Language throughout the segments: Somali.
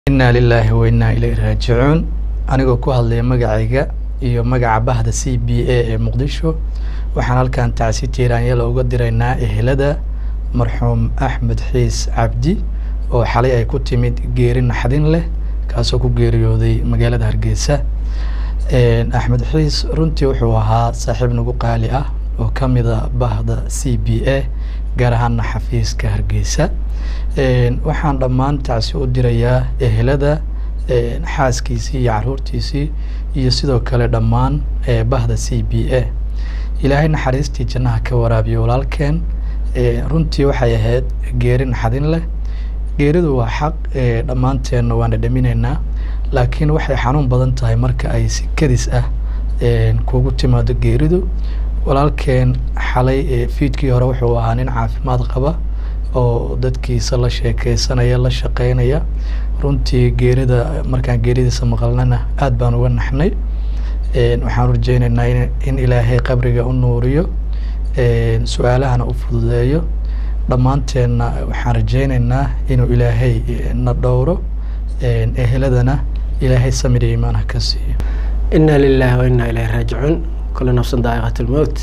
inaa lilaahi wa innaa ilayhi raajicuun anigoo ku hadlaya magacayga iyo magaca bahda c b a ee muqdisho waxaan halkan tacsi tiiraanyala uga diraynaa ehelada marxuum axmed xiis cabdi oo xalay ay ku timid geeri naxdin leh kaasoo ku geeriyooday magaalada hargeysa axmed xiis runtii wuxuu ahaa saaxiib nagu qaali ah oo ka mida bahda c b a gaar ahaana xafiiska hargeysa waxaan dhammaan tacsi u dirayaa ehelada xaaskiisii iyo caruurtiisii iyo sidoo kale dhammaan bahda c b a ilaahay naxariistii jannaha ka waraabiyo walaalkeen runtii waxay ahayd geeri naxadin leh geeridu waa xaq dhammaanteenna waana dhaminaynaa laakiin waxay xanuun badan tahay marka ay si kadis ah kugu timaado geeridu walaalkeen xalay fiidkii hore wuxuu ahaa nin caafimaad qaba oo dadkiisa la sheekeysanaya la shaqeynaya runtii geerida markaan geeridiisa maqalnana aad baan uga naxnay waxaan rajeyneynaa in ilaahay qabriga u nuuriyo su-aalahana u fududeeyo dhammaanteenna waxaan rajeyneynaa inuu ilaahay na dhowro eheladana ilaahay samir iyo imaan ha ka siiyo inaa lilaahi wa innaa ilayhi raajicuun kullu nafsin daa'iqat lmowt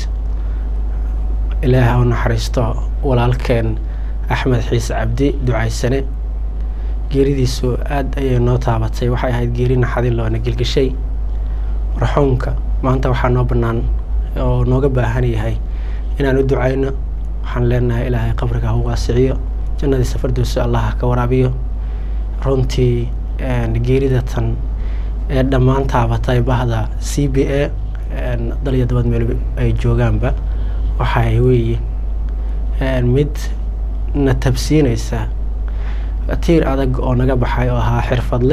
ilaaha u naxariisto walaalkeen axmed xiise cabdi ducaysane geeridiisu aada ayay noo taabatay waxay ahayd geeri naxadin loona gelgeshay marxuumka maanta waxaa noo bannaan oo nooga baahan yahay inaan u ducayno waxaan leenahay ilaahay qabriga ha u waasiciyo jannadiisa fardowso allah ha ka waraabiyo runtii geerida tan ee dhammaan taabatay bahda c b a daliyo dabad meel ay joogaanba waxay weeye mid na tabsiinaysa tiir adag oo naga baxay oo ahaa xirfadle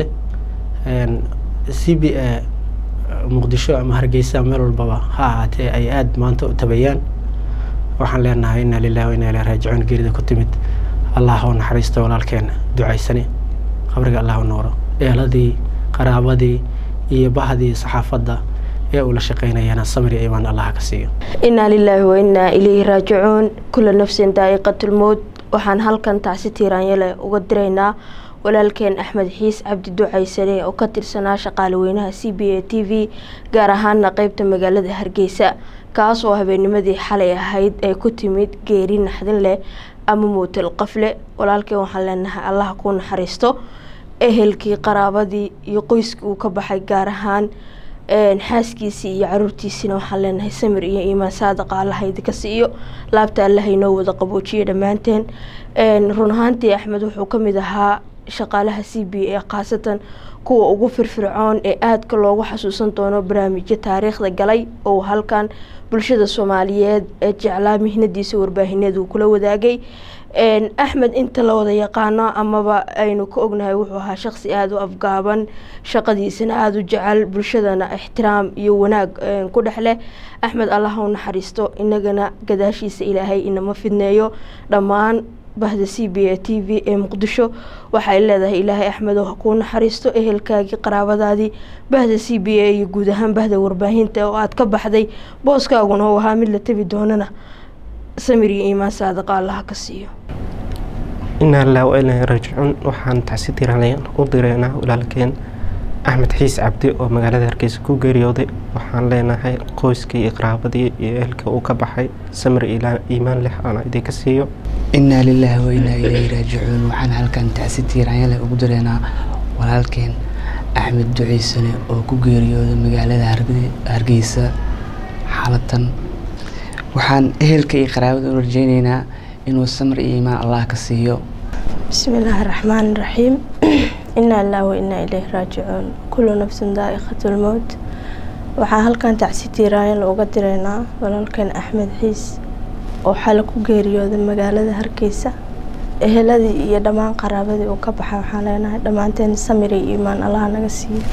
c b a muqdisho ama hargeysa meel walbaba ha ahaatee ay aada maanta u tabayaan waxaan leenahay inaa lilahi wa inaa ilahi raajicuun geerida ku timid allah u naxariisto walaalkeena ducaysane qabriga allah u nooro eeladii qaraabadii iyo bahdii saxaafadda ee uu la shaqeynayana samir iyo imaan allah ka siiyo inaa lilaahi wa innaa ilayhi raajicuun kula nafsin daa'iqatulmowd waxaan halkan tacsi tiiraanyale uga diraynaa walaalkeen axmed xiis cabdi ducaysane oo ka tirsanaa shaqaale weynaha c b a t v gaar ahaana qeybta magaalada hargeysa kaas oo habeennimadii xalay ahayd ay ku timid geeri naxdin leh ama muutal qafle walaalkeen waxaan leenahay allah kuu naxariisto ehelkii qaraabadii iyo qoyskii uu ka baxay gaar ahaan xaaskiisii iyo caruurtiisina waxaan leenahay samir iyo iimaan saadaqa allaha idinka siiyo laabta allaha inoo wada qaboojiyo dhammaanteen run ahaantii axmed wuxuu ka mid ahaa shaqaalaha c b a khaasatan kuwa ugu firfircoon ee aadka loogu xasuusan doono barnaamijyo taariikhda galay oo halkan bulshada soomaaliyeed ee jeclaa mihnadiisa warbaahineed uu kula wadaagay axmed inta la wada yaqaano amaba aynu ka ognahay wuxuu ahaa shaqsi aada u afgaaban shaqadiisana aada u jecel bulshadana ixtiraam iyo wanaag ku dhex leh axmed allah u naxariisto inagana gadaashiisa ilaahay inama fidneeyo dhammaan bahda c b a t v ee muqdisho waxay leedahay ilaahay axmed oo ha kuu naxariisto ehelkaagii qaraabadaadii bahda c b a iyo guud ahaan bahda warbaahinta oo aada ka baxday booskaaguna uu ahaa mid la tebi doonana samir iyo iimaan saadaqa allaha ka siiyo inaa lilahi wa ilaahi raajicuun waxaan tacsi tiiraanlayan u direynaa walaalkeen axmed xiis cabdi oo magaalada hargeysa ku geeriyooday waxaan leenahay qoyskii iyo qaraabadii iyo ehelka uu ka baxay samir iimaan leh aan idinka siiyo inaa lilaahi wa innaa ilayhi raajicuun waxaan halkan tacsi tiiraanyale ugu direynaa walaalkeen axmed duceysane oo ku geeriyooday magaalada hargeysa xaalatan waxaan ehelka iyo qaraabada u rajeyneynaa inuu samir iyo iimaan allah ka siiyo bismi illaahi raxmaan raxiim inaa lilah wa innaa ilayhi raajicuun kullu nafsin daa'iqatulmowt waxaan halkan tacsi tiiraanyan uga direynaa walaalkeen axmed xiis oo xale ku geeriyooday magaalada hargeysa eheladii iyo dhammaan qaraabadii uu ka baxay waxaan leenahay dhammaanteen samir iyo iimaan allah naga siiyo